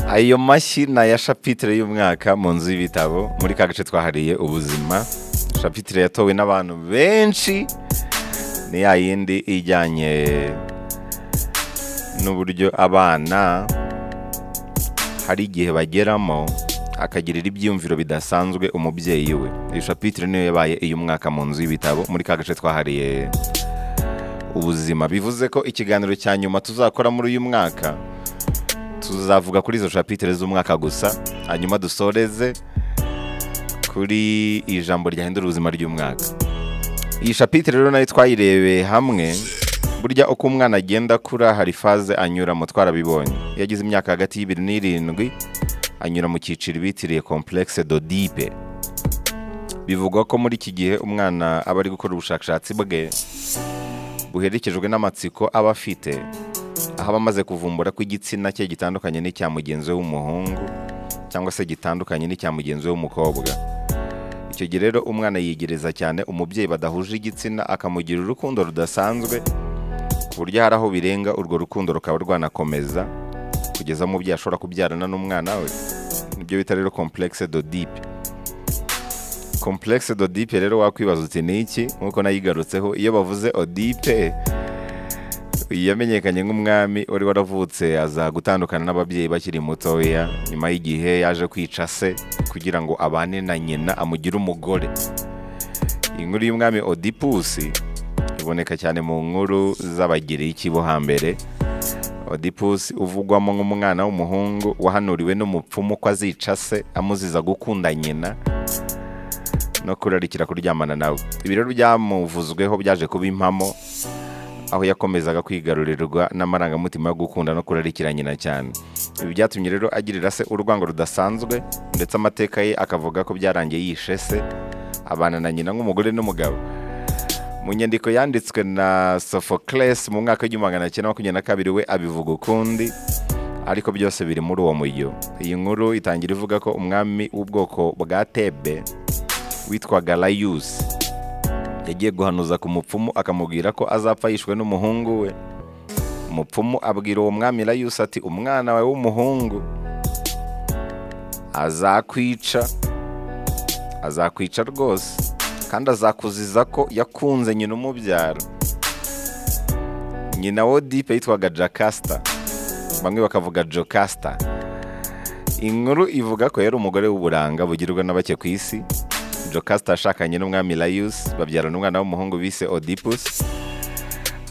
ayo mashyi ni aya shapitire y'umwaka mu nzu y'ibitabo muri ka gace twahariye ubuzima shapitire yatowe n'abantu benshi ni ya yindi ijyanye n'uburyo abana hari igihe bageramo akagirira ibyiyumviro bidasanzwe umubyeyi we iyi shapitire niyo yabaye iy'umwaka mu nzu y'ibitabo muri ka gace twahariye ubuzima bivuze ko ikiganiro cya nyuma tuzakora muri uyu mwaka tuzavuga kuri izo shapitire z'umwaka gusa hanyuma dusoreze kuri ijambo ryahindura ubuzima ry'umwaka iyi shapitire rero nayo twayirebeye hamwe burya uko umwana agenda akura hari faze anyuramo twarabibonye iyo agize imyaka hagati y'ibiri n'irindwi anyura mu cyiciro bitiriye komplekse dodipe bivugwa ko muri iki gihe umwana aba ari gukora ubushakashatsi bwe buherekejwe n'amatsiko aba afite aho aba amaze kuvumbura ko igitsina cye gitandukanye n'icya mugenzi we w'umuhungu cyangwa se gitandukanye n'icya mugenzi we w'umukobwa icyo gihe rero umwana yigereza cyane umubyeyi badahuje igitsina akamugirira urukundo rudasanzwe ku buryo hari aho birenga urwo rukundo rukaba rwanakomeza kugeza umubyeyi ashobora kubyarana n'umwana we nibyo bita rero komplekse dodipe komplekse dodipe rero wakwibaza uti ni iki nk'uko nayigarutseho iyo bavuze odipe yamenyekanye nk'umwami wari waravutse aza gutandukana n'ababyeyi bakiri mutoya nyuma y'igihe yaje kwica se kugira ngo abane na nyina amugire umugore inkuru y'umwami odipusi iboneka cyane mu nkuru z'abagiriki bo hambere odipusi uvugwamo nk'umwana w'umuhungu wahanuriwe n'umupfumu ko azica se amuziza gukunda nyina no kurarikira kuryamana nawe ibi rero byamuvuzweho byaje kuba impamo aho yakomezaga kwigarurirwa n'amarangamutima yo gukunda no kurarikira nyina cyane ibi byatumye rero agirira se urwango rudasanzwe ndetse amateka ye akavuga ko byarangiye yishe se abana na nyina nk'umugore n'umugabo mu nyandiko yanditswe na Sophocles mu mwaka w'igihumbi magana cyenda makumyabiri na kabiri we abivuga ukundi ariko byose biri muri uwo mujyo iyi nkuru itangira ivuga ko umwami w'ubwoko bwa tebe witwaga layusi yagiye guhanuza ku mupfumu akamubwira ko azapfa yishwe n'umuhungu we umupfumu abwira uwo mwami layusi ati umwana wawe w'umuhungu azakwica azakwica rwose kandi azakuziza ko yakunze nyina umubyara nyina wo dipe yitwaga jakasita bamwe bakavuga jokasita inkuru ivuga ko yari umugore w'uburanga bugirwa na bake ku isi jokasita ashakanye n'umwami layusi babyarana umwana w'umuhungu bise odipusi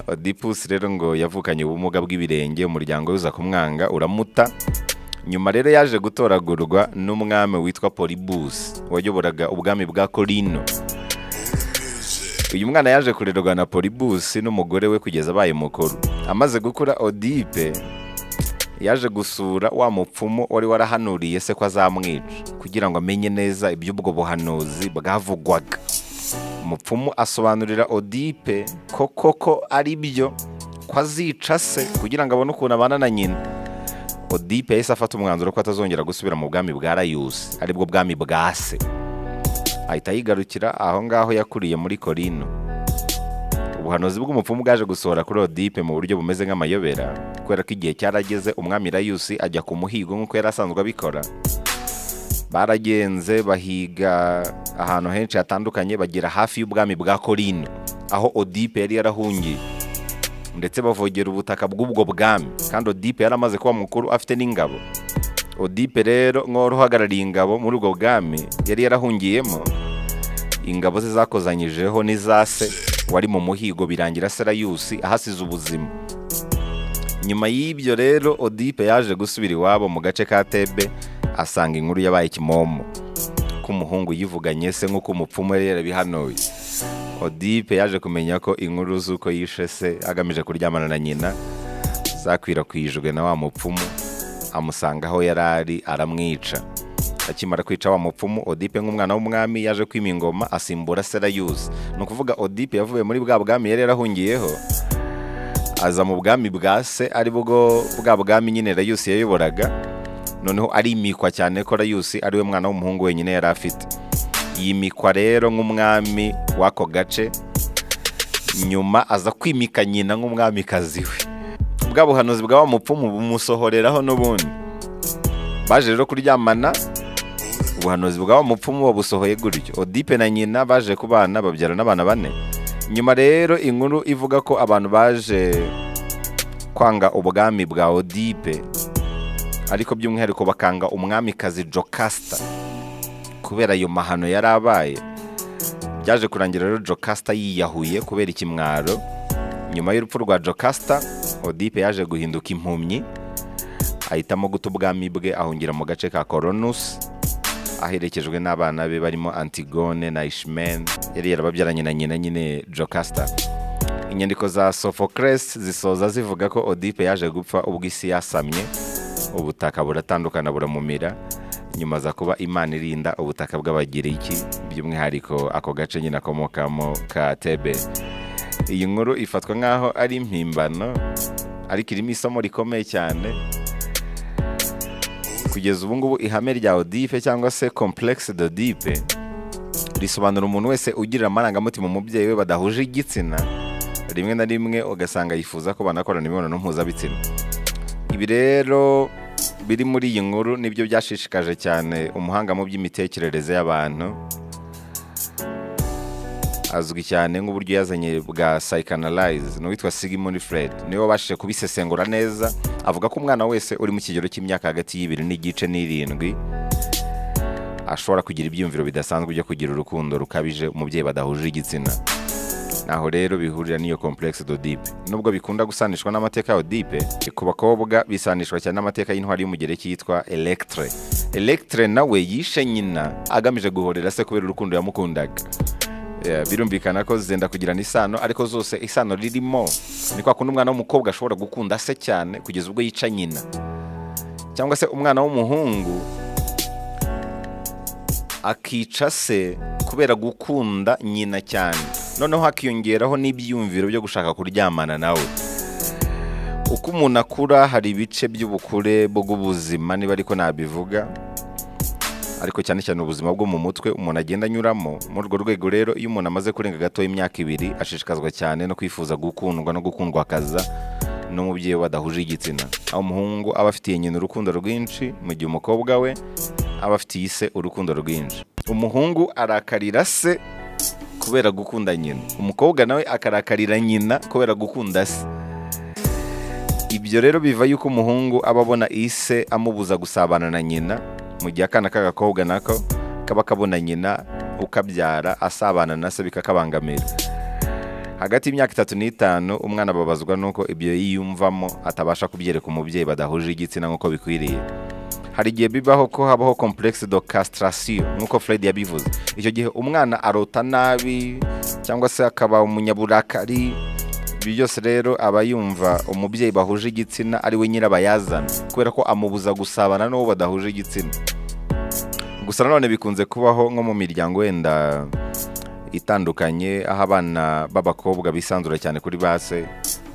odipusi rero ngo yavukanye ubumuga bw'ibirenge umuryango uza kumwanga uramuta nyuma rero yaje gutoragurwa n'umwami witwa poribusi wayoboraga ubwami bwa korino uyu mwana yaje kurerwa na poribusi n'umugore we kugeza abaye mukuru amaze gukura odipe yaje gusura wa mupfumu wari warahanuriye se ko azamwica kugira ngo amenye neza iby'ubwo buhanuzi bwavugwaga umupfumu asobanurira odipe ko koko ari byo ko azica se kugira ngo abone ukuntu abana na nyina odipe yahise afata umwanzuro ko atazongera gusubira mu bwami bwa rayusi aribwo bwami bwa se ahita yigarukira aho ngaho yakuriye muri korino ubuhanuzi bw'umupfumu bwaje gusohora kuri odipe mu buryo bumeze nk'amayobera kubera ko igihe cyarageze umwami rayusi ajya ku muhigo nk'uko yari asanzwe abikora baragenze bahiga ahantu henshi hatandukanye bagera hafi y'ubwami bwa korino aho odipe yari yarahungiye ndetse bavogera ubutaka bw'ubwo bwami kandi odipe yari amaze kuba mukuru afite n'ingabo odipe rero nk'uwari uhagarariye ingabo muri ubwo bwami yari yarahungiyemo ingabo ze zakozanyijeho n'iza se wari mu muhigo birangira serayusi ahasize ubuzima nyuma y'ibyo rero odipe yaje gusubira iwabo mu gace ka tebe asanga inkuru yabaye kimomo k'umuhungu yivuganye se nk'uko umupfumu yari yarabihanuye odipe yaje kumenya ko inkuru z'uko yishe se agamije kuryamana na nyina zakwirakwijwe na wa mupfumu amusanga aho yari ari aramwica akimara kwica wa mupfumu odipe nk'umwana w'umwami yaje kwima ingoma asimbura serayusi ni ukuvuga odipe yavuye muri bwa bwami yari yarahungiyeho aza mu bwami bwa se ari bwo bwa bwami nyine rayusi yayoboraga noneho arimikwa cyane ko rayusi ari we mwana w'umuhungu wenyine yari afite yimikwa rero nk'umwami w'ako gace nyuma aza kwimika nyina nk'umwamikazi we bwa buhanuzi bwa wa mupfumu bumusohoreraho n'ubundi baje rero kuryamana ubuhanuzi bw'aho mupfumu babusohoye gutyo odipe na nyina baje kubana babyara n'abana bane nyuma rero inkuru ivuga ko abantu baje kwanga ubwami bwa odipe ariko by'umwihariko bakanga umwamikazi jokasita kubera ayo mahano yari abaye byaje kurangira rero jokasita yiyahuye kubera ikimwaro nyuma y'urupfu rwa jokasita odipe yaje guhinduka impumyi ahitamo guta ubwami bwe ahungira mu gace ka koronusi aherekejwe n'abana be barimo antigone na ishimene yari yarababyaranye na nyina nyine jokasita inyandiko za sofocles zisoza zivuga ko odipe yaje gupfa ubwo isi yasamye ubutaka buratandukana buramumira nyuma za kuba imana irinda ubutaka bw'abagiriki by'umwihariko ako gace nyine akomokamo ka tebe iyi nkuru ifatwa nk'aho ari impimbano ariko irimo isomo rikomeye cyane kugeza ubu ngubu ihame rya odipe cyangwa se komplekisi dodipe risobanura umuntu wese ugirira amarangamutima umubyeyi we badahuje igitsina rimwe na rimwe ugasanga yifuza ko banakorana imibonano mpuzabitsina ibi rero biri muri iyi nkuru nibyo byashishikaje cyane umuhanga mu by'imitekerereze y'abantu azwi cyane nk'uburyo yazanye bwa sayikanarayizi ni uwitwa sigimoni fred niwe wabashije kubisesengura neza avuga ko umwana wese uri mu kigero cy'imyaka hagati y'ibiri n'igice n'irindwi ashobora kugira ibyiyumviro bidasanzwe byo kugira urukundo rukabije umubyeyi badahuje igitsina naho rero bihurira n'iyo komplekisi dodipe nubwo bikunda gusanishwa n'amateka ya odipe ku bakobwa bisanishwa cyane n'amateka y'intwari y'umugereki yitwa electre electre nawe yishe nyina agamije guhorera se kubera urukundo yamukundaga Yeah, birumvikana ko zenda kugirana isano ariko zose isano ririmo ni kwa kundi umwana w'umukobwa ashobora gukunda se cyane kugeza ubwo yica nyina cyangwa se umwana w'umuhungu akica se kubera gukunda nyina cyane noneho hakiyongeraho n'ibyiyumviro byo gushaka kuryamana nawe uko umuntu akura hari ibice by'ubukure bw'ubuzima niba ariko nabivuga ariko cyane cyane ubuzima bwo mu mutwe umuntu agenda anyuramo muri urwo rwego rero iyo umuntu amaze kurenga gato y'imyaka ibiri ashishikazwa cyane no kwifuza gukundwa no gukundwa akaza n'umubyeyi we badahuje igitsina aho umuhungu aba afitiye nyina urukundo rwinshi mu gihe umukobwa we aba afitiye se urukundo rwinshi umuhungu arakarira se kubera gukunda nyina umukobwa nawe akarakarira nyina kubera gukunda se ibyo rero biva yuko umuhungu aba abona ise amubuza gusabana na nyina mu gihe akana k'agakobwa nako kaba kabona nyina ukabyara asabana na se bikakabangamira hagati y'imyaka itatu n'itanu umwana ababazwa nuko ibyo yiyumvamo atabasha kubyereka umubyeyi badahuje igitsina nk'uko bikwiriye hari igihe bibaho ko habaho komplekisi do castrasiyo nk'uko fred yabivuze icyo gihe umwana arota nabi cyangwa se akaba umunyaburakari ibi byose rero aba yumva umubyeyi bahuje igitsina ari we nyirabayazana kubera ko amubuza gusabana n'uwo badahuje igitsina gusa nanone bikunze kubaho nko mu miryango wenda itandukanye aho abana b'abakobwa bisanzura cyane kuri base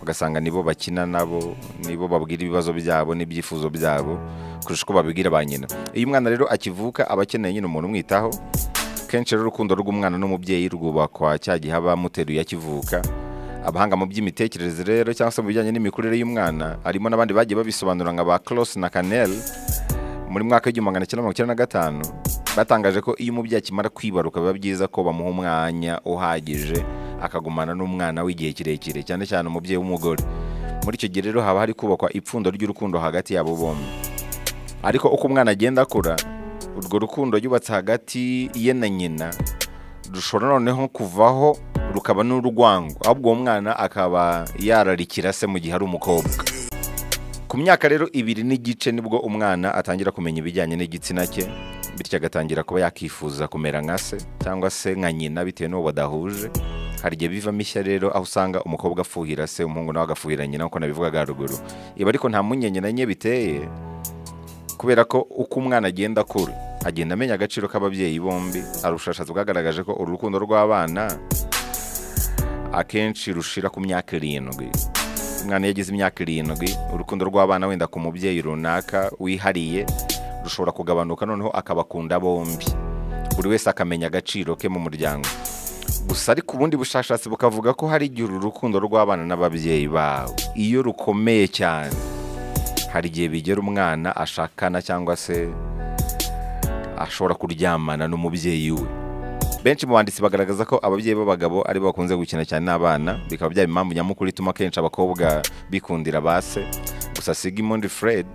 ugasanga nibo bakina nabo nibo babwira ibibazo byabo n'ibyifuzo byabo kurusha uko babibwira ba nyina iyo umwana rero akivuka aba akeneye nyine umuntu umwitaho kenshi rero urukundo rw'umwana n'umubyeyi rwubakwa cya gihe aba amuteruye akivuka abahanga mu by'imitekerereze rero cyangwa se mu bijyanye n'imikurire y'umwana harimo n'abandi bagiye babisobanura nka ba Cross na Canel muri mwaka w'igihumbi magana cyenda mirongo icyenda na gatanu batangaje ko iyo umubyeyi akimara kwibaruka biba byiza ko bamuha umwanya uhagije akagumana n'umwana w'igihe kirekire cyane cyane umubyeyi w'umugore muri icyo gihe rero haba hari kubakwa ipfundo ry'urukundo hagati yabo bombi ariko uko umwana agenda akura urwo rukundo yubatse hagati ye na nyina rushobora noneho kuvaho rukaba n'urwango ahubwo uwo mwana akaba yararikira se mu gihe ari umukobwa ku myaka rero ibiri n'igice nibwo umwana atangira kumenya ibijyanye n'igitsina cye bityo agatangira kuba yakifuza kumera nka se cyangwa se nka nyina bitewe n'uwo badahuje hari igihe bivamo ishya rero aho usanga umukobwa afuhira se umuhungu nawe agafuhira nyina nk'uko nabivugaga haruguru iba ariko nta mpungenge na nke biteye kubera ko uko umwana agenda akura agenda amenya agaciro k'ababyeyi bombi hari ubushakashatsi bwagaragaje ko urukundo rw'abana akenshi rushira ku myaka irindwi umwana iyo agize imyaka irindwi urukundo rw'abana wenda ku mubyeyi runaka wihariye rushobora kugabanuka noneho akabakunda bombi buri wese akamenya agaciro ke mu muryango gusa ariko ubundi bushakashatsi bukavuga ko hari igihe uru rukundo rw'abana n'ababyeyi bawe iyo rukomeye cyane hari igihe bigera umwana ashakana cyangwa se ashobora kuryamana n'umubyeyi we benshi mu banditsi bagaragaza ko ababyeyi b'abagabo ari bo bakunze gukina cyane n'abana bikaba byaba impamvu nyamukuru ituma akenshi abakobwa bikundira ba se gusa sigimundi fred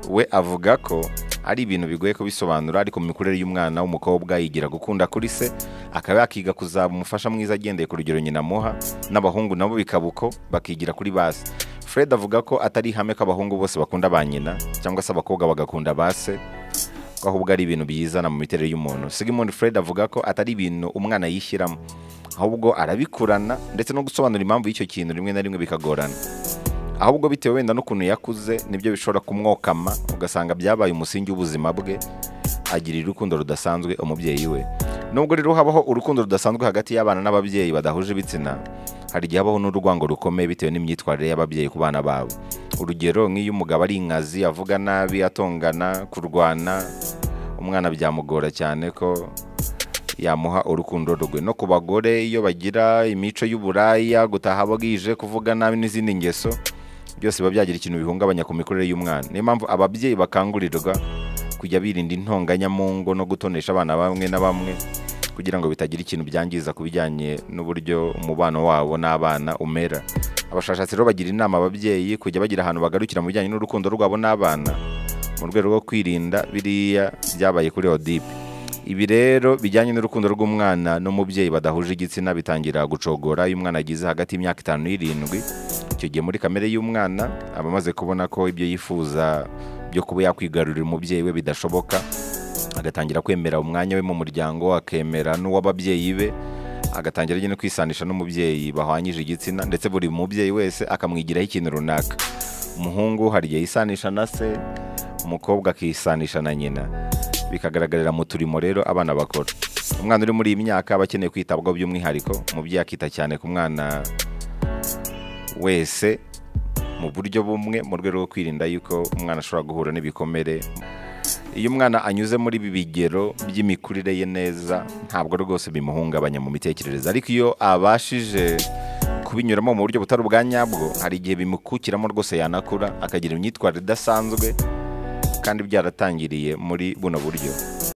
we avuga ko ari ibintu bigoye kubisobanura ariko mu mikurire y'umwana w'umukobwa yigira gukunda kuri se akaba yakiga kuzaba umufasha mwiza agendeye ku rugero nyina amuha n'abahungu nabo bikaba uko bakigira kuri ba se fred avuga ko atari ihame ko abahungu bose bakunda ba nyina cyangwa se abakobwa bagakunda ba se ko ahubwo ari ibintu biyizana mu miterere y'umuntu sigmund fred avuga ko atari ibintu umwana yishyiramo ahubwo arabikurana ndetse no gusobanura impamvu y'icyo kintu rimwe na rimwe bikagorana ahubwo bitewe wenda n'ukuntu yakuze nibyo bishobora kumwokama ugasanga byabaye umusingi w'ubuzima bwe agirira urukundo rudasanzwe umubyeyi we nubwo rero habaho urukundo rudasanzwe hagati y'abana n'ababyeyi badahuje ibitsina hari igihe habaho n'urwango rukomeye bitewe n'imyitwarire y'ababyeyi ku bana babo urugero nk'iyo umugabo ari inkazi avuga nabi atongana kurwana umwana byamugora cyane ko yamuha urukundo rwe no ku bagore iyo bagira imico y'uburaya gutaha bwije kuvuga nabi n'izindi ngeso byose biba byagira ikintu bihungabanya ku mikurire y'umwana niyo mpamvu ababyeyi bakangurirwa kujya birinda intonganya mu ngo no gutonesha abana bamwe na bamwe kugira ngo bitagira ikintu byangiza ku bijyanye n'uburyo umubano wabo n'abana umera abashakashatsi rero bagira inama ababyeyi kujya bagira ahantu bagarukira mu bijyanye n'urukundo rwabo n'abana mu rwego rwo kwirinda biriya byabaye kuri odipe ibi rero bijyanye n'urukundo rw'umwana n'umubyeyi badahuje igitsina bitangira gucogora iyo umwana agize hagati y'imyaka itanu n'irindwi icyo gihe muri kamere y'umwana aba amaze kubona ko ibyo yifuza byo kuba yakwigarurira umubyeyi we bidashoboka agatangira kwemera umwanya we mu muryango akemera n'uw'ababyeyi be agatangira no kwisanisha n'umubyeyi bahwanyije igitsina ndetse buri mubyeyi wese akamwigiraho ikintu runaka umuhungu hari igihe yisanisha na se umukobwa akisanisha na nyina bikagaragarira mu turimo rero abana bakora umwana uri muri iyi myaka aba akeneye kwitabwaho by'umwihariko umubyeyi akita cyane ku mwana wese mu buryo bumwe mu rwego rwo kwirinda yuko umwana ashobora guhura n'ibikomere iyo umwana anyuze muri ibi bigero by'imikurire ye neza ntabwo rwose bimuhungabanya mu mitekerereze ariko iyo abashije kubinyuramo mu buryo butari ubwa nyabwo hari igihe bimukukiramo rwose yanakura akagira imyitwarire idasanzwe kandi byaratangiriye muri buno buryo